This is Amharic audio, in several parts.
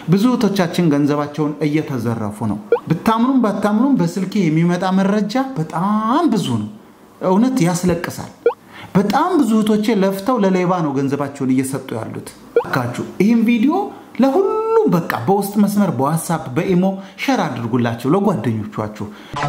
ብዙ እህቶቻችን ገንዘባቸውን እየተዘረፉ ነው። ብታምኑም ባታምኑም በስልኬ የሚመጣ መረጃ በጣም ብዙ ነው። እውነት ያስለቅሳል። በጣም ብዙ እህቶቼ ለፍተው ለሌባ ነው ገንዘባቸውን እየሰጡ ያሉት። ካችሁ ይህም ቪዲዮ ለሁሉም በቃ በውስጥ መስመር በዋትሳፕ በኢሞ ሸር አድርጉላቸው ለጓደኞቻችሁ።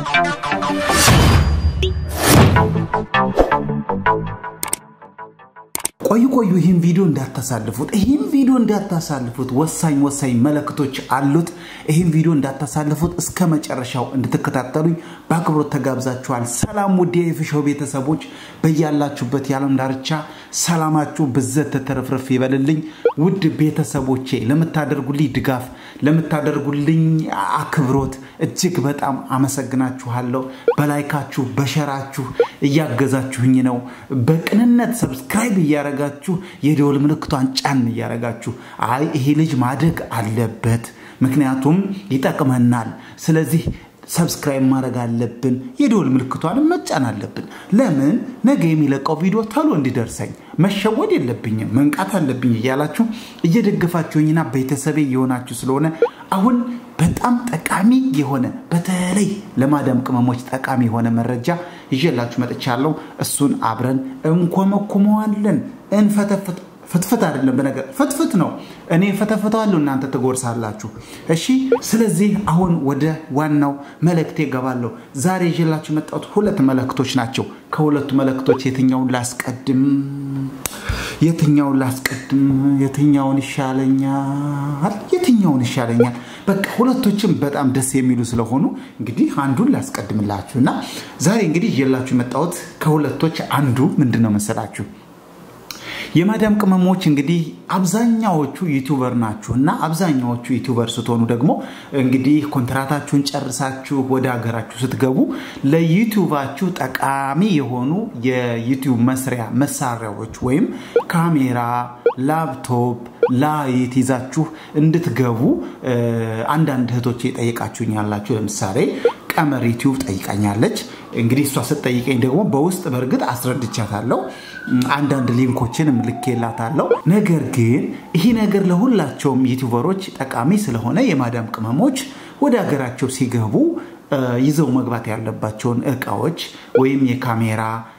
ቆዩ ቆዩ፣ ይህን ቪዲዮ እንዳታሳልፉት፣ ይህን ቪዲዮ እንዳታሳልፉት። ወሳኝ ወሳኝ መልእክቶች አሉት። ይህን ቪዲዮ እንዳታሳልፉት፣ እስከ መጨረሻው እንድትከታተሉኝ በአክብሮት ተጋብዛችኋል። ሰላም ውድ የፍሾው ቤተሰቦች፣ በያላችሁበት የዓለም ዳርቻ ሰላማችሁ ብዘት ተተረፍረፍ ይበልልኝ። ውድ ቤተሰቦቼ ለምታደርጉልኝ ድጋፍ፣ ለምታደርጉልኝ አክብሮት እጅግ በጣም አመሰግናችኋለሁ። በላይካችሁ በሸራችሁ እያገዛችሁኝ ነው። በቅንነት ሰብስክራይብ እያረጋችሁ የደወል ምልክቷን ጫን እያረጋችሁ አይ ይሄ ልጅ ማደግ አለበት፣ ምክንያቱም ይጠቅመናል። ስለዚህ ሰብስክራይብ ማድረግ አለብን፣ የደወል ምልክቷንም መጫን አለብን። ለምን ነገ የሚለቀው ቪዲዮ ቶሎ እንዲደርሰኝ መሸወድ የለብኝም መንቃት አለብኝ እያላችሁ እየደገፋችሁኝና ቤተሰቤ የሆናችሁ ስለሆነ አሁን በጣም ጠቃሚ የሆነ በተለይ ለማዳም ቅመሞች ጠቃሚ የሆነ መረጃ ይዤላችሁ መጥቻለሁ። እሱን አብረን እንኮመኩመዋለን፣ እንፈተፍት ፍትፍት አይደለም፣ በነገር ፍትፍት ነው። እኔ ፈተፍተዋለሁ፣ እናንተ ትጎርሳላችሁ። እሺ። ስለዚህ አሁን ወደ ዋናው መልእክቴ እገባለሁ። ዛሬ ይዤላችሁ የመጣሁት ሁለት መልእክቶች ናቸው። ከሁለቱ መልእክቶች የትኛውን ላስቀድም? የትኛውን ላስቀድም? የትኛውን ይሻለኛል? የትኛውን ይሻለኛል? በቃ ሁለቶችም በጣም ደስ የሚሉ ስለሆኑ እንግዲህ አንዱን ላስቀድምላችሁ እና ዛሬ እንግዲህ ይዤላችሁ የመጣሁት ከሁለቶች አንዱ ምንድን ነው መሰላችሁ? የማዳም ቅመሞች እንግዲህ አብዛኛዎቹ ዩቱበር ናችሁ እና አብዛኛዎቹ ዩቱበር ስትሆኑ ደግሞ እንግዲህ ኮንትራታችሁን ጨርሳችሁ ወደ ሀገራችሁ ስትገቡ ለዩቱባችሁ ጠቃሚ የሆኑ የዩቱብ መስሪያ መሳሪያዎች ወይም ካሜራ፣ ላፕቶፕ፣ ላይት ይዛችሁ እንድትገቡ አንዳንድ እህቶች የጠየቃችሁኝ ያላችሁ ለምሳሌ ቀመር ዩቲዩብ ጠይቃኛለች። እንግዲህ እሷ ስትጠይቀኝ ደግሞ በውስጥ በእርግጥ አስረድቻታለሁ። አንዳንድ ሊንኮችን ልኬላታለሁ። ነገር ግን ይህ ነገር ለሁላቸውም ዩቲዩበሮች ጠቃሚ ስለሆነ የማዳም ቅመሞች ወደ ሀገራቸው ሲገቡ ይዘው መግባት ያለባቸውን እቃዎች ወይም የካሜራ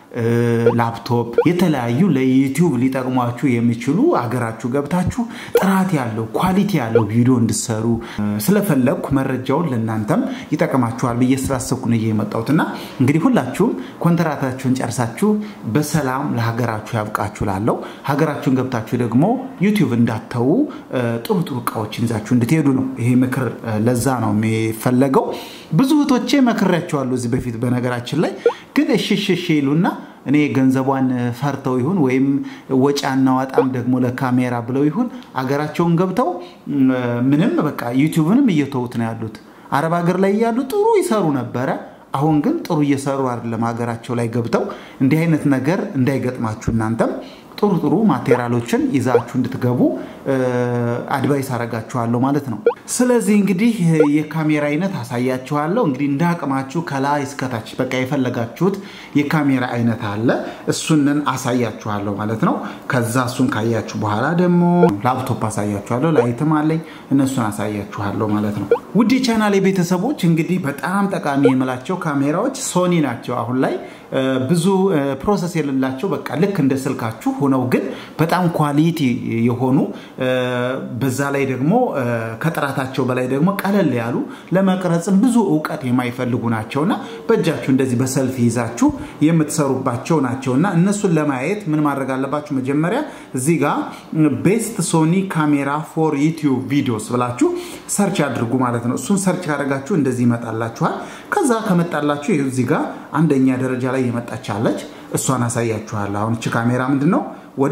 ላፕቶፕ፣ የተለያዩ ለዩቲዩብ ሊጠቅሟችሁ የሚችሉ አገራችሁ ገብታችሁ ጥራት ያለው ኳሊቲ ያለው ቪዲዮ እንድሰሩ ስለፈለግኩ መረጃውን ለእናንተም ይጠቅማችኋል ብዬ ስላሰብኩ ነው የመጣሁት እና እንግዲህ ሁላችሁም ኮንትራታችሁን ጨርሳችሁ በሰላም ለሀገራችሁ ያብቃችሁ ላለው ሀገራችሁን ገብታችሁ ደግሞ ዩቲዩብ እንዳተዉ ጥሩ ጥሩ እቃዎችን ይዛችሁ እንድትሄዱ ነው ይሄ ምክር። ለዛ ነው የሚፈለገው። ብዙ እህቶቼ መክሬያቸዋለሁ እዚህ በፊት በነገራችን ላይ ግን እሽሽሽ ይሉና እኔ ገንዘቧን ፈርተው ይሁን ወይም ወጪ አናዋጣም ደግሞ ለካሜራ ብለው ይሁን አገራቸውን ገብተው ምንም በቃ ዩቲዩብንም እየተዉት ነው ያሉት። አረብ ሀገር ላይ እያሉ ጥሩ ይሰሩ ነበረ። አሁን ግን ጥሩ እየሰሩ አይደለም። ሀገራቸው ላይ ገብተው እንዲህ አይነት ነገር እንዳይገጥማችሁ እናንተም ጥሩ ጥሩ ማቴሪያሎችን ይዛችሁ እንድትገቡ አድቫይስ አረጋችኋለሁ ማለት ነው። ስለዚህ እንግዲህ የካሜራ አይነት አሳያችኋለሁ። እንግዲህ እንደ አቅማችሁ ከላይ እስከታች በቃ የፈለጋችሁት የካሜራ አይነት አለ። እሱንን አሳያችኋለሁ ማለት ነው። ከዛ እሱን ካያችሁ በኋላ ደግሞ ላፕቶፕ አሳያችኋለሁ። ላይትም አለኝ፣ እነሱን አሳያችኋለሁ ማለት ነው። ውድ ቻናል ቤተሰቦች እንግዲህ በጣም ጠቃሚ የምላቸው ካሜራዎች ሶኒ ናቸው። አሁን ላይ ብዙ ፕሮሰስ የሌላቸው በቃ ልክ እንደ ስልካችሁ ሆነው ግን በጣም ኳሊቲ የሆኑ በዛ ላይ ደግሞ ከጥራታቸው በላይ ደግሞ ቀለል ያሉ ለመቅረጽም ብዙ እውቀት የማይፈልጉ ናቸውና በእጃችሁ እንደዚህ በሰልፊ ይዛችሁ የምትሰሩባቸው ናቸውና እነሱን ለማየት ምን ማድረግ አለባችሁ? መጀመሪያ እዚህ ጋር ቤስት ሶኒ ካሜራ ፎር ዩቲዩብ ቪዲዮስ ብላችሁ ሰርች አድርጉ ማለት ነው። እሱን ሰርች ካደረጋችሁ እንደዚህ ይመጣላችኋል። ከዛ ከመጣላችሁ ይኸው እዚህ ጋር አንደኛ ደረጃ ላይ የመጣች አለች። እሷን አሳያችኋለሁ። አሁን እቺ ካሜራ ምንድን ነው ወደ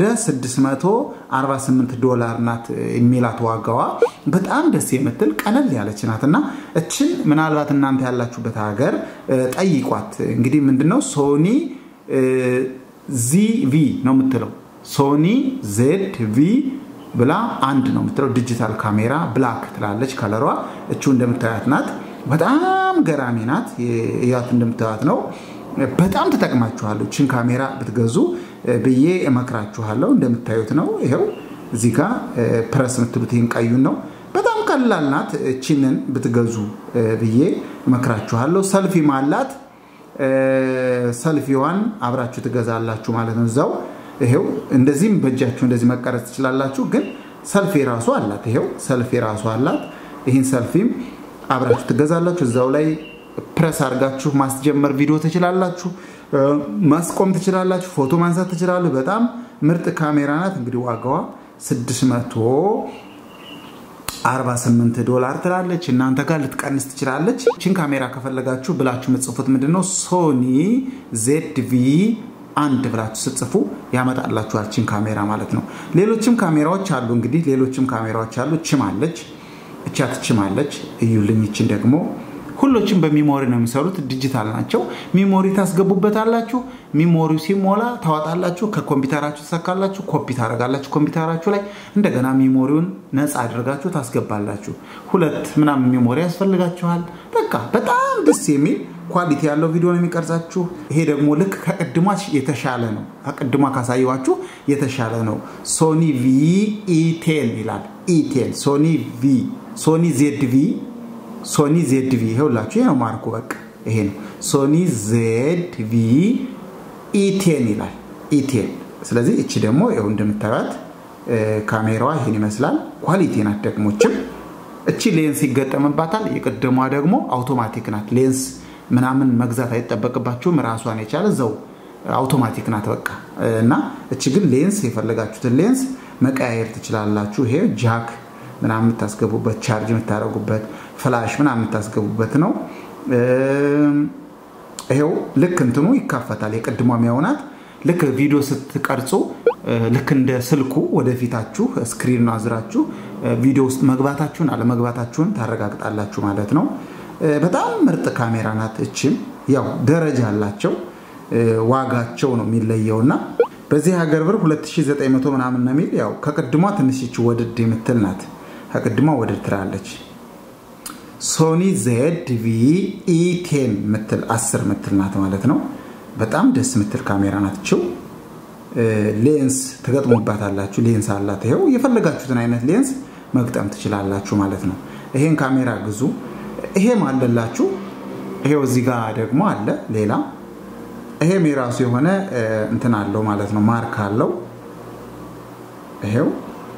648 ዶላር ናት የሚላት ዋጋዋ። በጣም ደስ የምትል ቀለል ያለች ናት እና እችን ምናልባት እናንተ ያላችሁበት ሀገር ጠይቋት። እንግዲህ ምንድነው ሶኒ ዚቪ ነው የምትለው ሶኒ ዜድ ቪ ብላ አንድ ነው የምትለው ዲጂታል ካሜራ ብላክ ትላለች ከለሯ። እቹ እንደምታያት ናት። በጣም ገራሚ ናት። ያት እንደምታያት ነው። በጣም ትጠቅማችኋለሁ። ችን ካሜራ ብትገዙ ብዬ እመክራችኋለሁ። እንደምታዩት ነው። ይኸው እዚህ ጋ ፕረስ የምትሉት ይህን ቀዩን ነው። በጣም ቀላል ናት። እቺንን ብትገዙ ብዬ እመክራችኋለሁ። ሰልፊም አላት። ሰልፊዋን አብራችሁ ትገዛላችሁ ማለት ነው። እዛው ይሄው እንደዚህም በእጃችሁ እንደዚህ መቀረጽ ትችላላችሁ። ግን ሰልፊ ራሱ አላት። ይሄው ሰልፊ ራሱ አላት። ይህን ሰልፊም አብራችሁ ትገዛላችሁ። እዛው ላይ ፕረስ አድርጋችሁ ማስጀመር ቪዲዮ ትችላላችሁ፣ ማስቆም ትችላላችሁ፣ ፎቶ ማንሳት ትችላሉ። በጣም ምርጥ ካሜራ ናት። እንግዲህ ዋጋዋ 648 ዶላር ትላለች። እናንተ ጋር ልትቀንስ ትችላለች። ችን ካሜራ ከፈለጋችሁ ብላችሁ የምትጽፉት ምንድነው ሶኒ ዜድ ቪ አንድ ብላችሁ ስትጽፉ ያመጣላችኋል። ችን ካሜራ ማለት ነው። ሌሎችም ካሜራዎች አሉ። እንግዲህ ሌሎችም ካሜራዎች አሉ። ችም አለች፣ እቻት ችም አለች። እዩልኝ። ችን ደግሞ ሁሎችም በሚሞሪ ነው የሚሰሩት። ዲጂታል ናቸው። ሚሞሪ ታስገቡበታላችሁ። ሚሞሪው ሲሞላ ታወጣላችሁ። ከኮምፒውተራችሁ ትሰካላችሁ። ኮፒ ታደርጋላችሁ ኮምፒውተራችሁ ላይ። እንደገና ሚሞሪውን ነፃ አድርጋችሁ ታስገባላችሁ። ሁለት ምናምን ሚሞሪ ያስፈልጋችኋል። በቃ በጣም ደስ የሚል ኳሊቲ ያለው ቪዲዮ ነው የሚቀርጻችሁ። ይሄ ደግሞ ልክ ከቅድሟ የተሻለ ነው። ከቅድሟ ካሳየኋችሁ የተሻለ ነው። ሶኒ ቪ ኢቴን ይላል። ኢቴን ሶኒ ቪ ሶኒ ዜድ ቪ ሶኒ ዜድ ቪ ይኸውላችሁ፣ ይሄ ነው ማርኩ። በቃ ይሄ ነው ሶኒ ዜድ ቪ ኢቴን ይላል። ኢቴን ስለዚህ እቺ ደግሞ ይኸው እንደምታዩት ካሜራዋ ይሄን ይመስላል። ኳሊቲ ናት። ደግሞችም እቺ ሌንስ ይገጠምባታል። የቀደሟ ደግሞ አውቶማቲክ ናት። ሌንስ ምናምን መግዛት አይጠበቅባችሁም። ራሷን የቻለ እዛው አውቶማቲክ ናት በቃ እና እቺ ግን ሌንስ የፈለጋችሁትን ሌንስ መቀያየር ትችላላችሁ። ይሄ ጃክ ምናምን የምታስገቡበት ቻርጅ የምታደርጉበት ፍላሽ ምናምን የምታስገቡበት ነው። ይሄው ልክ እንትኑ ይካፈታል። የቅድሟ የሚያውናት ልክ ቪዲዮ ስትቀርጹ ልክ እንደ ስልኩ ወደፊታችሁ ስክሪን አዝራችሁ ቪዲዮ ውስጥ መግባታችሁን አለመግባታችሁን ታረጋግጣላችሁ ማለት ነው። በጣም ምርጥ ካሜራ ናት። እችም ያው ደረጃ አላቸው። ዋጋቸው ነው የሚለየው እና በዚህ ሀገር ብር 2900 ምናምን ነው የሚል ያው ከቅድሟ ትንሽ ወድድ የምትል ናት። ከቅድሟ ወድድ ትላለች። ሶኒ ዜድ ቪ ኢቴን ምትል 10 ምትል ናት ማለት ነው። በጣም ደስ ምትል ካሜራ ናትችው። ሌንስ ትገጥሙባታላችሁ። ሌንስ አላት። ይኸው የፈለጋችሁትን አይነት ሌንስ መግጠም ትችላላችሁ ማለት ነው። ይሄን ካሜራ ግዙ። ይሄም አለላችሁ። ይሄው እዚህ ጋር ደግሞ አለ ሌላ። ይሄም የራሱ የሆነ እንትን አለው ማለት ነው። ማርክ አለው። ይሄው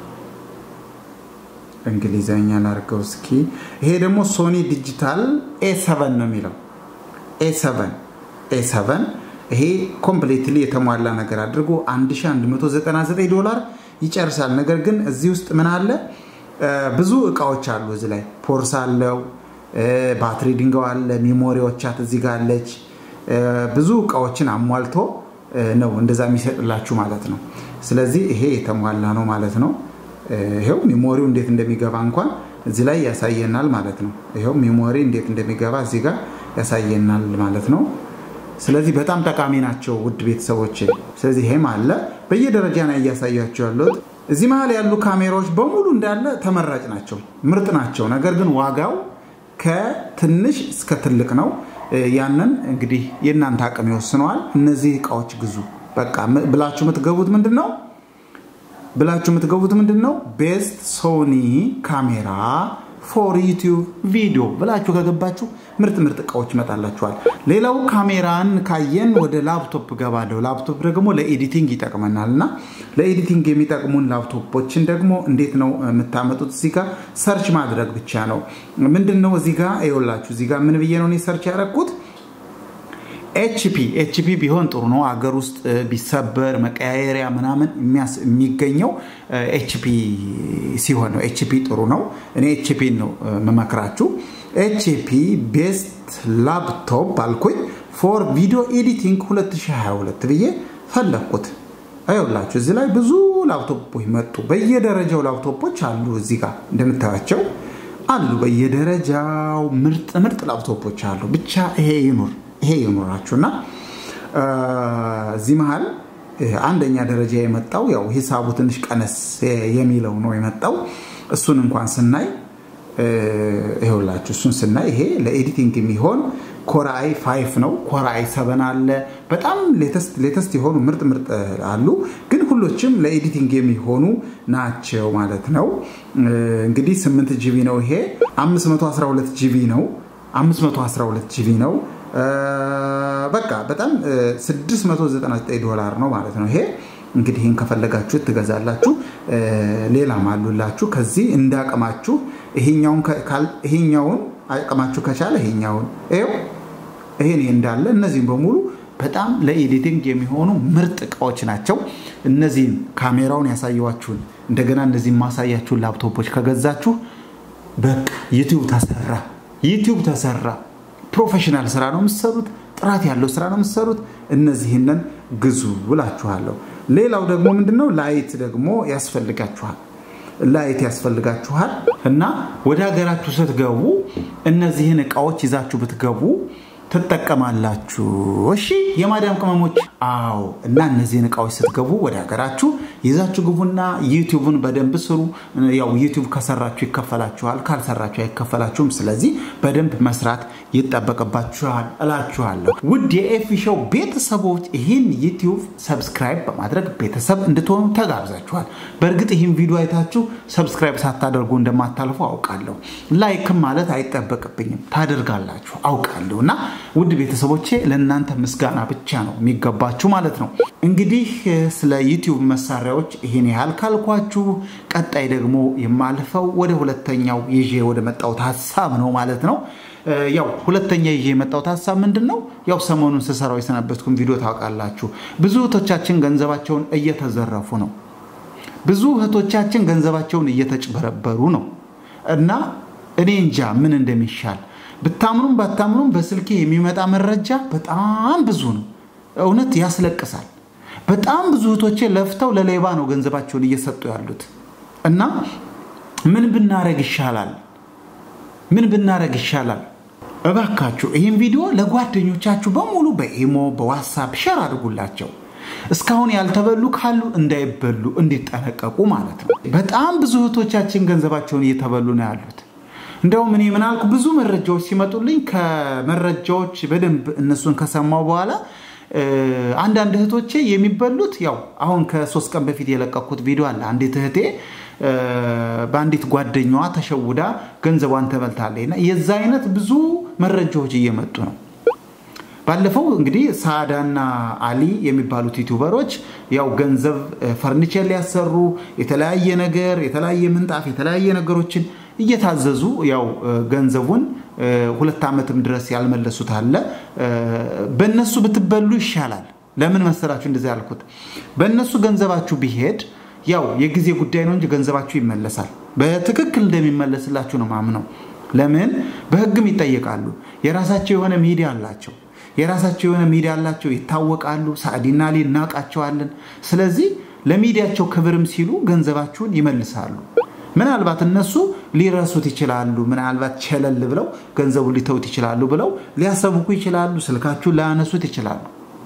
እንግሊዘኛ ላድርገው እስኪ። ይሄ ደግሞ ሶኒ ዲጂታል ኤ ሰቨን ነው የሚለው ኤ ሰቨን ኤ ሰቨን ይሄ ኮምፕሌትሊ የተሟላ ነገር አድርጎ 1199 ዶላር ይጨርሳል። ነገር ግን እዚህ ውስጥ ምን አለ? ብዙ እቃዎች አሉ። እዚህ ላይ ፖርስ አለው፣ ባትሪ ድንጋው አለ፣ ሚሞሪዎቻት እዚህ ጋር አለች። ብዙ እቃዎችን አሟልቶ ነው እንደዛ የሚሰጥላችሁ ማለት ነው። ስለዚህ ይሄ የተሟላ ነው ማለት ነው። ይሄው ሚሞሪው እንዴት እንደሚገባ እንኳን እዚህ ላይ ያሳየናል ማለት ነው። ይሄው ሚሞሪ እንዴት እንደሚገባ እዚህ ጋር ያሳየናል ማለት ነው። ስለዚህ በጣም ጠቃሚ ናቸው ውድ ቤተሰቦች። ስለዚህ ይሄም አለ በየደረጃ ነው እያሳያቸው ያሉት። እዚህ መሀል ያሉ ካሜራዎች በሙሉ እንዳለ ተመራጭ ናቸው፣ ምርጥ ናቸው። ነገር ግን ዋጋው ከትንሽ እስከ ትልቅ ነው። ያንን እንግዲህ የእናንተ አቅም ይወስነዋል። እነዚህ እቃዎች ግዙ በቃ ብላችሁ የምትገቡት ምንድን ነው ብላችሁ የምትገቡት ምንድን ነው ቤስት ሶኒ ካሜራ ፎር ዩቲዩብ ቪዲዮ ብላችሁ ከገባችሁ ምርጥ ምርጥ እቃዎች ይመጣላችኋል። ሌላው ካሜራን ካየን ወደ ላፕቶፕ ገባለሁ። ላፕቶፕ ደግሞ ለኤዲቲንግ ይጠቅመናል እና ለኤዲቲንግ የሚጠቅሙን ላፕቶፖችን ደግሞ እንዴት ነው የምታመጡት? እዚህ ጋር ሰርች ማድረግ ብቻ ነው። ምንድን ነው እዚህ ጋር ይኸውላችሁ፣ እዚህ ጋር ምን ብዬ ነው እኔ ሰርች ያደረግኩት? ኤችፒ ኤችፒ ቢሆን ጥሩ ነው። አገር ውስጥ ቢሰበር መቀያየሪያ ምናምን የሚገኘው ኤችፒ ሲሆን ነው። ኤችፒ ጥሩ ነው። እኔ ኤችፒ ነው የምመክራችሁ። ኤችፒ ቤስት ላፕቶፕ አልኩኝ ፎር ቪዲዮ ኤዲቲንግ 2022 ብዬ ፈለግኩት። አይውላችሁ እዚህ ላይ ብዙ ላፕቶፖች መጡ። በየደረጃው ላፕቶፖች አሉ። እዚህ ጋር እንደምታያቸው አሉ። በየደረጃው ምርጥ ምርጥ ላፕቶፖች አሉ። ብቻ ይሄ ይኑር ይሄ ይኑራችሁ እና እዚህ መሀል አንደኛ ደረጃ የመጣው ያው ሂሳቡ ትንሽ ቀነስ የሚለው ነው የመጣው። እሱን እንኳን ስናይ ይኸውላችሁ እሱን ስናይ ይሄ ለኤዲቲንግ የሚሆን ኮራአይ ፋይፍ ነው። ኮራአይ ሰበን አለ። በጣም ሌተስት የሆኑ ምርጥ ምርጥ አሉ። ግን ሁሎችም ለኤዲቲንግ የሚሆኑ ናቸው ማለት ነው። እንግዲህ 8 ጂቢ ነው ይሄ 512 ጂቢ ነው 512 ጂቢ ነው። በቃ በጣም 699 ዶላር ነው ማለት ነው ይሄ እንግዲህ ይህን ከፈለጋችሁ ትገዛላችሁ። ሌላም አሉላችሁ ከዚህ እንዳቅማችሁ ይሄኛውን አቅማችሁ ከቻለ ይሄኛውን ይኸው ይሄን እንዳለ እነዚህም በሙሉ በጣም ለኤዲቲንግ የሚሆኑ ምርጥ እቃዎች ናቸው። እነዚህን ካሜራውን ያሳየዋችሁን እንደገና እነዚህን ማሳያችሁን ላፕቶፖች ከገዛችሁ በቃ ዩቲዩብ ተሰራ፣ ዩቲዩብ ተሰራ። ፕሮፌሽናል ስራ ነው የምትሰሩት፣ ጥራት ያለው ስራ ነው የምትሰሩት። እነዚህንን ግዙ ብላችኋለሁ። ሌላው ደግሞ ምንድነው ላይት ደግሞ ያስፈልጋችኋል። ላይት ያስፈልጋችኋል እና ወደ ሀገራችሁ ስትገቡ እነዚህን እቃዎች ይዛችሁ ብትገቡ ትጠቀማላችሁ። እሺ የማዳም ቅመሞች፣ አዎ። እና እነዚህን እቃዎች ስትገቡ ወደ ሀገራችሁ ይዛችሁ ግቡና ዩቲዩብን በደንብ ስሩ። ያው ዩቲዩብ ከሰራችሁ ይከፈላችኋል፣ ካልሰራችሁ አይከፈላችሁም። ስለዚህ በደንብ መስራት ይጠበቅባችኋል እላችኋለሁ። ውድ የኤፊ ሾው ቤተሰቦች ይህን ዩቲዩብ ሰብስክራይብ በማድረግ ቤተሰብ እንድትሆኑ ተጋብዛችኋል። በእርግጥ ይህን ቪዲዮ አይታችሁ ሰብስክራይብ ሳታደርጉ እንደማታልፉ አውቃለሁ። ላይክም ማለት አይጠበቅብኝም፣ ታደርጋላችሁ አውቃለሁ እና ውድ ቤተሰቦቼ ለእናንተ ምስጋና ብቻ ነው የሚገባችሁ ማለት ነው። እንግዲህ ስለ ዩቲዩብ መሳሪያዎች ይህን ያህል ካልኳችሁ፣ ቀጣይ ደግሞ የማልፈው ወደ ሁለተኛው ይዤ ወደ መጣሁት ሀሳብ ነው ማለት ነው። ያው ሁለተኛ ይዤ የመጣሁት ሀሳብ ምንድን ነው? ያው ሰሞኑን ስሰራው የሰነበትኩን ቪዲዮ ታውቃላችሁ። ብዙ እህቶቻችን ገንዘባቸውን እየተዘረፉ ነው። ብዙ እህቶቻችን ገንዘባቸውን እየተጭበረበሩ ነው እና እኔ እንጃ ምን እንደሚሻል ብታምኑም ባታምኑም በስልኬ የሚመጣ መረጃ በጣም ብዙ ነው። እውነት ያስለቅሳል። በጣም ብዙ እህቶቼ ለፍተው ለሌባ ነው ገንዘባቸውን እየሰጡ ያሉት እና ምን ብናረግ ይሻላል? ምን ብናረግ ይሻላል? እባካችሁ ይህን ቪዲዮ ለጓደኞቻችሁ በሙሉ በኢሞ በዋትሳፕ ሸር አድርጉላቸው። እስካሁን ያልተበሉ ካሉ እንዳይበሉ እንዲጠነቀቁ ማለት ነው። በጣም ብዙ እህቶቻችን ገንዘባቸውን እየተበሉ ነው ያሉት። እንደውም እኔ ምናልኩ ብዙ መረጃዎች ሲመጡልኝ ከመረጃዎች በደንብ እነሱን ከሰማው በኋላ አንዳንድ እህቶቼ የሚበሉት ያው አሁን ከሶስት ቀን በፊት የለቀኩት ቪዲዮ አለ። አንዲት እህቴ በአንዲት ጓደኛዋ ተሸውዳ ገንዘቧን ተበልታለች እና የዛ አይነት ብዙ መረጃዎች እየመጡ ነው። ባለፈው እንግዲህ ሳዳና አሊ የሚባሉት ዩቱበሮች ያው ገንዘብ ፈርኒቸር ሊያሰሩ የተለያየ ነገር የተለያየ ምንጣፍ የተለያየ ነገሮችን እየታዘዙ ያው ገንዘቡን ሁለት ዓመትም ድረስ ያልመለሱት አለ። በእነሱ ብትበሉ ይሻላል። ለምን መሰላችሁ እንደዚህ ያልኩት? በእነሱ ገንዘባችሁ ቢሄድ ያው የጊዜ ጉዳይ ነው እንጂ ገንዘባችሁ ይመለሳል። በትክክል እንደሚመለስላችሁ ነው ማምነው። ለምን በህግም ይጠየቃሉ። የራሳቸው የሆነ ሚዲያ አላቸው። የራሳቸው የሆነ ሚዲያ አላቸው፣ ይታወቃሉ። ሳዕዲና ሊ እናውቃቸዋለን። ስለዚህ ለሚዲያቸው ክብርም ሲሉ ገንዘባችሁን ይመልሳሉ። ምናልባት እነሱ ሊረሱት ይችላሉ። ምናልባት ቸለል ብለው ገንዘቡን ሊተውት ይችላሉ ብለው ሊያሰብኩ ይችላሉ። ስልካችሁን ላያነሱት ይችላሉ።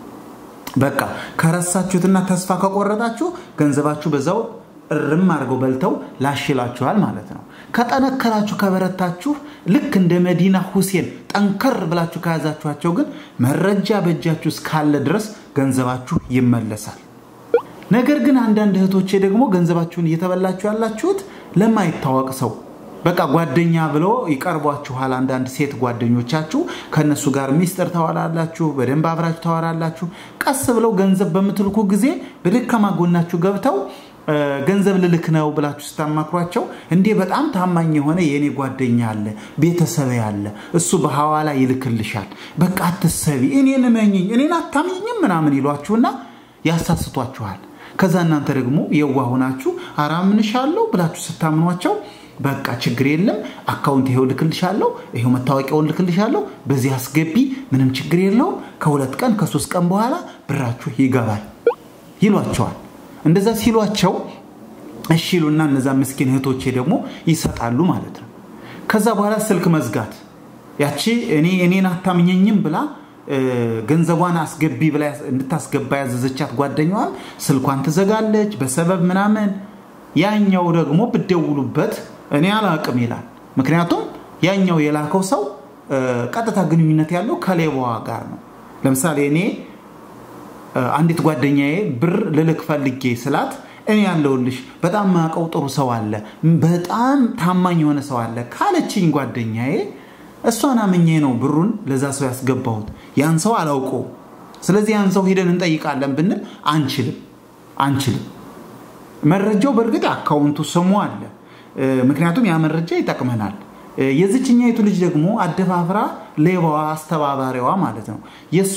በቃ ከረሳችሁትና ተስፋ ከቆረጣችሁ ገንዘባችሁ በዛው እርም አድርገው በልተው ላሽላችኋል ማለት ነው። ከጠነከራችሁ ከበረታችሁ፣ ልክ እንደ መዲና ሁሴን ጠንከር ብላችሁ ከያዛችኋቸው ግን መረጃ በእጃችሁ እስካለ ድረስ ገንዘባችሁ ይመለሳል። ነገር ግን አንዳንድ እህቶቼ ደግሞ ገንዘባችሁን እየተበላችሁ ያላችሁት ለማይታወቅ ሰው በቃ ጓደኛ ብሎ ይቀርቧችኋል። አንዳንድ ሴት ጓደኞቻችሁ ከእነሱ ጋር ሚስጥር ታወራላችሁ፣ በደንብ አብራችሁ ታወራላችሁ። ቀስ ብለው ገንዘብ በምትልኩ ጊዜ በደካማ ጎናችሁ ገብተው ገንዘብ ልልክ ነው ብላችሁ ስታማክሯቸው እንዴ በጣም ታማኝ የሆነ የእኔ ጓደኛ አለ፣ ቤተሰብ ያለ እሱ በሐዋላ ይልክልሻል፣ በቃ አትሰቢ፣ እኔን እመኝኝ፣ እኔን አታምኝም ምናምን ይሏችሁና ያሳስቷችኋል። ከዛ እናንተ ደግሞ የዋህ ሆናችሁ አራምንሻለሁ ብላችሁ ስታምኗቸው በቃ ችግር የለም አካውንት ይሄው ልክልሻለሁ፣ ይሄው መታወቂያውን ልክልሻለሁ፣ በዚህ አስገቢ፣ ምንም ችግር የለውም፣ ከሁለት ቀን ከሶስት ቀን በኋላ ብራችሁ ይገባል ይሏቸዋል። እንደዛ ሲሏቸው እሺ ይሉና እነዛ ምስኪን እህቶቼ ደግሞ ይሰጣሉ ማለት ነው። ከዛ በኋላ ስልክ መዝጋት ያቺ እኔ እኔን አታምኘኝም ብላ ገንዘቧን አስገቢ ብላ እንድታስገባ ያዘዘቻት ጓደኛዋን ስልኳን ትዘጋለች በሰበብ ምናምን። ያኛው ደግሞ ብደውሉበት እኔ አላቅም ይላል። ምክንያቱም ያኛው የላከው ሰው ቀጥታ ግንኙነት ያለው ከሌባዋ ጋር ነው። ለምሳሌ እኔ አንዲት ጓደኛዬ ብር ልልክ ፈልጌ ስላት እኔ ያለውልሽ በጣም ማቀው ጥሩ ሰው አለ፣ በጣም ታማኝ የሆነ ሰው አለ ካለችኝ ጓደኛዬ እሷን አምኜ ነው ብሩን ለዛ ሰው ያስገባሁት። ያን ሰው አላውቀው። ስለዚህ ያን ሰው ሂደን እንጠይቃለን ብንል አንችልም አንችልም። መረጃው በእርግጥ አካውንቱ ስሙ አለ። ምክንያቱም ያ መረጃ ይጠቅመናል። የዝችኛይቱ ልጅ ደግሞ አደፋፍራ ሌባዋ አስተባባሪዋ ማለት ነው የእሷ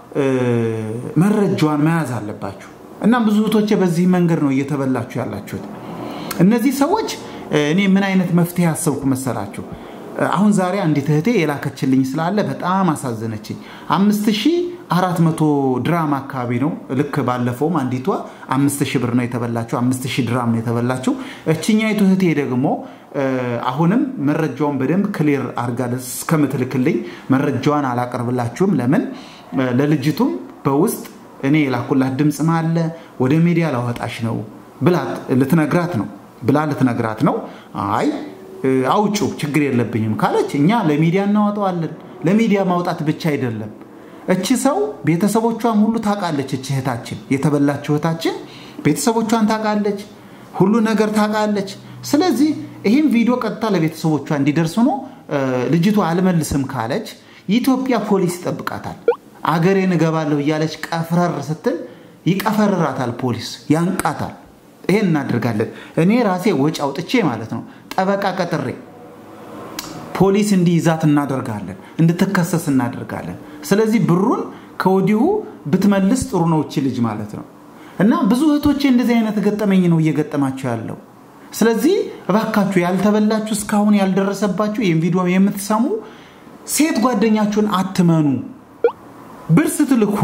መረጃዋን መያዝ አለባችሁ። እና ብዙ እህቶቼ በዚህ መንገድ ነው እየተበላችሁ ያላችሁት። እነዚህ ሰዎች እኔ ምን አይነት መፍትሄ ያሰብኩ መሰላችሁ? አሁን ዛሬ አንዲት እህቴ የላከችልኝ ስላለ በጣም አሳዘነችኝ። አምስት ሺህ አራት መቶ ድራም አካባቢ ነው። ልክ ባለፈውም አንዲቷ አምስት ሺህ ብር ነው የተበላችው፣ አምስት ሺህ ድራም ነው የተበላችው። እችኛይቱ እህቴ ደግሞ አሁንም መረጃውን በደንብ ክሊር አድርጋ እስከምትልክልኝ መረጃዋን አላቀርብላችሁም። ለምን ለልጅቱም በውስጥ እኔ የላኩላት ድምፅ አለ ወደ ሚዲያ ላወጣሽ ነው ብላ ልትነግራት ነው ብላ ልትነግራት ነው። አይ አውጩ ችግር የለብኝም ካለች እኛ ለሚዲያ እናወጣዋለን። ለሚዲያ ማውጣት ብቻ አይደለም እቺ ሰው ቤተሰቦቿን ሁሉ ታውቃለች። እች እህታችን የተበላች እህታችን ቤተሰቦቿን ታውቃለች፣ ሁሉ ነገር ታውቃለች። ስለዚህ ይህም ቪዲዮ ቀጥታ ለቤተሰቦቿ እንዲደርስ ሆኖ ልጅቷ አልመልስም ካለች የኢትዮጵያ ፖሊስ ይጠብቃታል። አገሬን እገባለሁ እያለች ቀፍረር ስትል ይቀፈርራታል፣ ፖሊስ ያንቃታል። ይሄን እናደርጋለን። እኔ ራሴ ወጪ አውጥቼ ማለት ነው ጠበቃ ቀጥሬ ፖሊስ እንዲይዛት እናደርጋለን፣ እንድትከሰስ እናደርጋለን። ስለዚህ ብሩን ከወዲሁ ብትመልስ ጥሩ ነው እቺ ልጅ ማለት ነው። እና ብዙ እህቶቼ እንደዚህ አይነት ገጠመኝ ነው እየገጠማቸው ያለው። ስለዚህ እባካችሁ ያልተበላችሁ እስካሁን ያልደረሰባችሁ ይህም ቪዲዮ የምትሰሙ ሴት ጓደኛችሁን አትመኑ። ብር ስትልኩ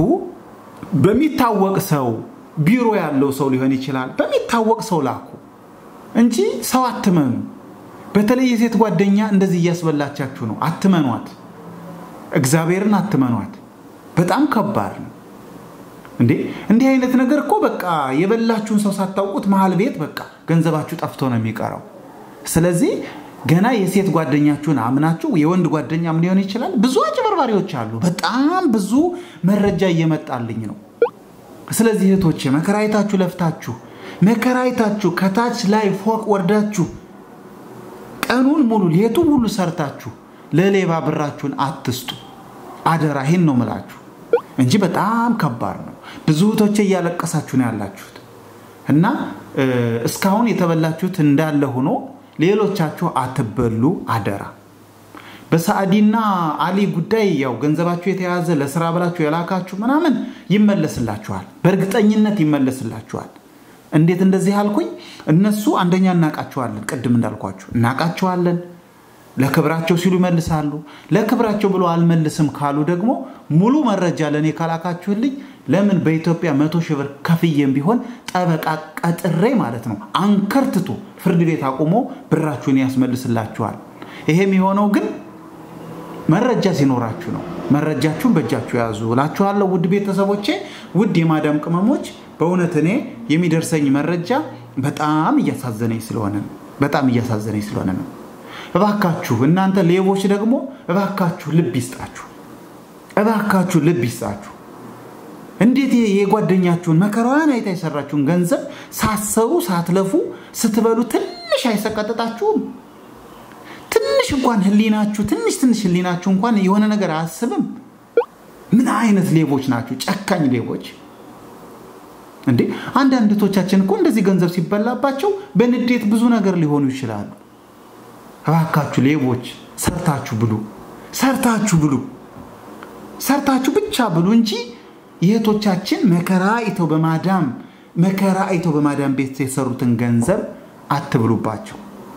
በሚታወቅ ሰው ቢሮ ያለው ሰው ሊሆን ይችላል። በሚታወቅ ሰው ላኩ እንጂ ሰው አትመኑ። በተለይ የሴት ጓደኛ እንደዚህ እያስበላቻችሁ ነው። አትመኗት። እግዚአብሔርን አትመኗት። በጣም ከባድ ነው እንዴ! እንዲህ አይነት ነገር እኮ በቃ የበላችሁን ሰው ሳታውቁት መሀል ቤት በቃ ገንዘባችሁ ጠፍቶ ነው የሚቀረው። ስለዚህ ገና የሴት ጓደኛችሁን አምናችሁ የወንድ ጓደኛም ሊሆን ይችላል። ብዙ አጭበርባሪዎች አሉ። በጣም ብዙ መረጃ እየመጣልኝ ነው። ስለዚህ እህቶቼ መከራይታችሁ ለፍታችሁ መከራይታችሁ ከታች ላይ ፎቅ ወርዳችሁ ቀኑን ሙሉ ሌቱን ሁሉ ሰርታችሁ ለሌባ ብራችሁን አትስጡ። አደራ ይህን ነው ምላችሁ እንጂ በጣም ከባድ ነው። ብዙ እህቶቼ እያለቀሳችሁ ነው ያላችሁት እና እስካሁን የተበላችሁት እንዳለ ሆኖ ሌሎቻችሁ አትበሉ አደራ። በሳዕዲና አሊ ጉዳይ ያው ገንዘባችሁ የተያዘ ለስራ ብላችሁ የላካችሁ ምናምን ይመለስላችኋል፣ በእርግጠኝነት ይመለስላችኋል። እንዴት እንደዚህ አልኩኝ? እነሱ አንደኛ እናቃቸዋለን፣ ቅድም እንዳልኳችሁ እናቃቸዋለን። ለክብራቸው ሲሉ ይመልሳሉ። ለክብራቸው ብሎ አልመልስም ካሉ ደግሞ ሙሉ መረጃ ለእኔ ካላካችሁልኝ ለምን በኢትዮጵያ መቶ ሺህ ብር ከፍዬም ቢሆን ጠበቃ ቀጥሬ ማለት ነው አንከርትቶ ፍርድ ቤት አቁሞ ብራችሁን ያስመልስላችኋል። ይሄም የሆነው ግን መረጃ ሲኖራችሁ ነው። መረጃችሁን በእጃችሁ ያዙ እላችኋለሁ። ውድ ቤተሰቦቼ፣ ውድ የማዳም ቅመሞች፣ በእውነት እኔ የሚደርሰኝ መረጃ በጣም እያሳዘነኝ ስለሆነ ነው። በጣም እያሳዘነኝ ስለሆነ ነው። እባካችሁ እናንተ ሌቦች ደግሞ እባካችሁ ልብ ይስጣችሁ። እባካችሁ ልብ ይስጣችሁ። እንዴት የጓደኛችሁን መከራዋን አይታ የሰራችሁን ገንዘብ ሳትሰሩ ሳትለፉ ስትበሉ ትንሽ አይሰቀጥጣችሁም? ትንሽ እንኳን ህሊናችሁ ትንሽ ትንሽ ህሊናችሁ እንኳን የሆነ ነገር አያስብም? ምን አይነት ሌቦች ናችሁ? ጨካኝ ሌቦች እንዴ! አንዳንድ እህቶቻችን እኮ እንደዚህ ገንዘብ ሲበላባቸው በንዴት ብዙ ነገር ሊሆኑ ይችላሉ። እባካችሁ ሌቦች ሰርታችሁ ብሉ፣ ሰርታችሁ ብሉ፣ ሰርታችሁ ብቻ ብሉ እንጂ የእህቶቻችን መከራ አይተው በማዳም መከራ አይተው በማዳም ቤት የሰሩትን ገንዘብ አትብሉባቸው።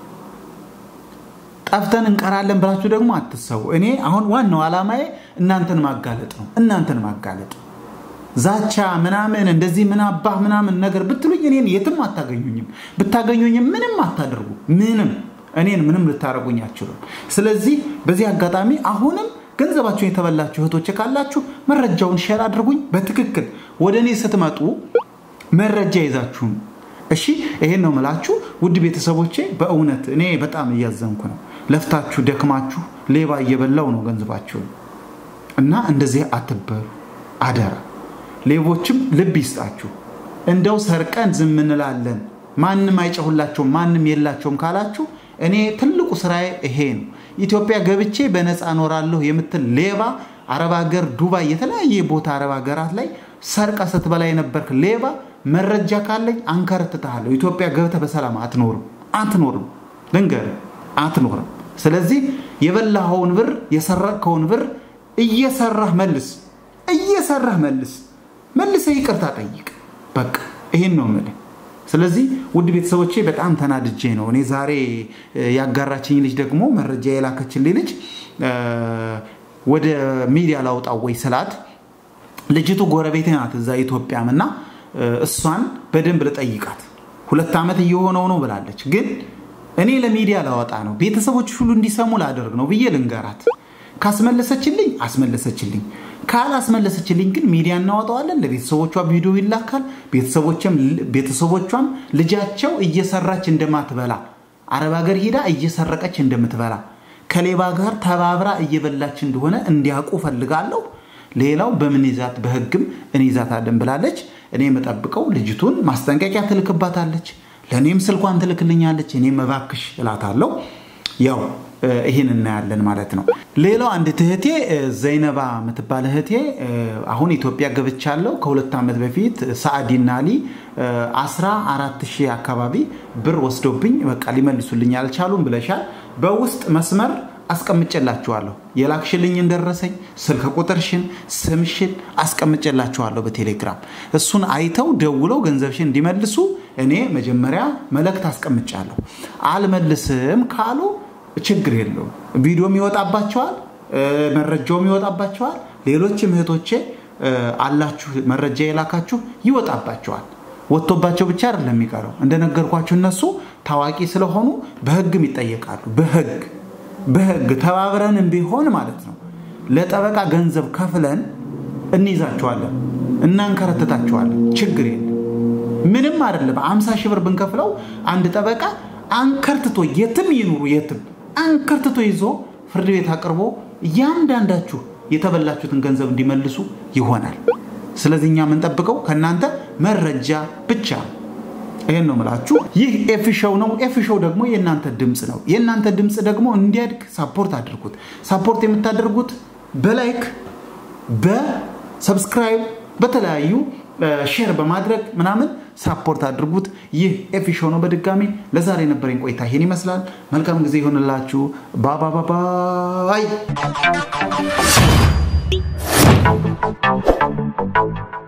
ጠፍተን እንቀራለን ብላችሁ ደግሞ አትሰቡ። እኔ አሁን ዋናው ዓላማዬ እናንተን ማጋለጥ ነው። እናንተን ማጋለጥ ዛቻ ምናምን እንደዚህ ምን አባህ ምናምን ነገር ብትሉኝ እኔን የትም አታገኙኝም። ብታገኙኝም ምንም አታደርጉ። ምንም እኔን ምንም ልታደርጉኝ አችሉም። ስለዚህ በዚህ አጋጣሚ አሁንም ገንዘባችሁን የተበላችሁ እህቶች ካላችሁ መረጃውን ሼር አድርጉኝ። በትክክል ወደ እኔ ስትመጡ መረጃ ይዛችሁ እሺ። ይሄን ነው ምላችሁ ውድ ቤተሰቦቼ። በእውነት እኔ በጣም እያዘንኩ ነው። ለፍታችሁ ደክማችሁ ሌባ እየበላው ነው ገንዘባችሁን እና እንደዚህ አትበሉ አደራ። ሌቦችም ልብ ይስጣችሁ። እንደው ሰርቀን ዝም እንላለን ማንም አይጨሁላቸውም ማንም የላቸውም ካላችሁ እኔ ትልቁ ስራዬ ይሄ ነው። ኢትዮጵያ ገብቼ በነፃ እኖራለሁ የምትል ሌባ አረብ ሀገር፣ ዱባይ፣ የተለያየ ቦታ አረብ ሀገራት ላይ ሰርቀ ስትበላ የነበርክ ሌባ መረጃ ካለኝ አንከርትትሃለሁ። ኢትዮጵያ ገብተህ በሰላም አትኖርም አትኖርም፣ ልንገርህ አትኖርም። ስለዚህ የበላኸውን ብር የሰረቅከውን ብር እየሰራህ መልስ፣ እየሰራህ መልስ፣ መልሰህ ይቅርታ ጠይቅ። በቃ ይሄን ነው የምልህ። ስለዚህ ውድ ቤተሰቦቼ በጣም ተናድጄ ነው እኔ ዛሬ ያጋራችኝ ልጅ ደግሞ መረጃ የላከችልኝ ልጅ ወደ ሚዲያ ላውጣው ወይ ስላት ልጅቱ ጎረቤቴ ናት እዛ ኢትዮጵያም እና እሷን በደንብ ልጠይቃት ሁለት ዓመት እየሆነው ነው ብላለች። ግን እኔ ለሚዲያ ላወጣ ነው ቤተሰቦች ሁሉ እንዲሰሙ ላደርግ ነው ብዬ ልንገራት። ካስመለሰችልኝ አስመለሰችልኝ፣ ካላስመለሰችልኝ ግን ሚዲያ እናወጣዋለን። ለቤተሰቦቿ ቪዲዮ ይላካል። ቤተሰቦቿም ልጃቸው እየሰራች እንደማትበላ አረብ ሀገር ሄዳ እየሰረቀች እንደምትበላ ከሌባ ጋር ተባብራ እየበላች እንደሆነ እንዲያውቁ ፈልጋለሁ። ሌላው በምን ይዛት በህግም እንይዛታለን ብላለች። እኔ የምጠብቀው ልጅቱን ማስጠንቀቂያ ትልክባታለች፣ ለእኔም ስልኳን ትልክልኛለች። እኔም እባክሽ እላታለሁ። ያው ይህን እናያለን ማለት ነው። ሌላው አንድ እህቴ ዘይነባ የምትባል እህቴ አሁን ኢትዮጵያ ገብቻለሁ። ከሁለት ዓመት በፊት ሳዕዲና አሊ አስራ አራት ሺህ አካባቢ ብር ወስዶብኝ በቃ ሊመልሱልኝ አልቻሉም ብለሻል። በውስጥ መስመር አስቀምጬላችኋለሁ። የላክሽልኝን ደረሰኝ፣ ስልክ ቁጥርሽን፣ ስምሽን አስቀምጬላችኋለሁ በቴሌግራም። እሱን አይተው ደውለው ገንዘብሽን እንዲመልሱ እኔ መጀመሪያ መልእክት አስቀምጫለሁ። አልመልስም ካሉ ችግር የለውም። ቪዲዮም ይወጣባቸዋል፣ መረጃውም ይወጣባቸዋል። ሌሎችም እህቶቼ አላችሁ መረጃ የላካችሁ ይወጣባቸዋል። ወጥቶባቸው ብቻ አይደለም የሚቀረው። እንደነገርኳችሁ እነሱ ታዋቂ ስለሆኑ በህግም ይጠየቃሉ። በህግ በህግ ተባብረንም ቢሆን ማለት ነው ለጠበቃ ገንዘብ ከፍለን እንይዛቸዋለን፣ እናንከረትታቸዋለን። ችግር የለም። ምንም አይደለም። አምሳ ሺህ ብር ብንከፍለው አንድ ጠበቃ አንከርትቶ የትም ይኑሩ የትም አንከርትቶ ይዞ ፍርድ ቤት አቅርቦ እያንዳንዳችሁ የተበላችሁትን ገንዘብ እንዲመልሱ ይሆናል። ስለዚህ እኛ የምንጠብቀው ከእናንተ መረጃ ብቻ ነው። ይህን ነው ምላችሁ። ይህ ኤፍ ሾው ነው። ኤፍ ሾው ደግሞ የእናንተ ድምፅ ነው። የእናንተ ድምፅ ደግሞ እንዲያድግ ሳፖርት አድርጉት። ሳፖርት የምታደርጉት በላይክ በሰብስክራይብ በተለያዩ ሼር በማድረግ ምናምን ሳፖርት አድርጉት። ይህ ኤፍ ሾው ነው። በድጋሚ ለዛሬ የነበረኝ ቆይታ ይሄን ይመስላል። መልካም ጊዜ ይሆንላችሁ። ባባባባይ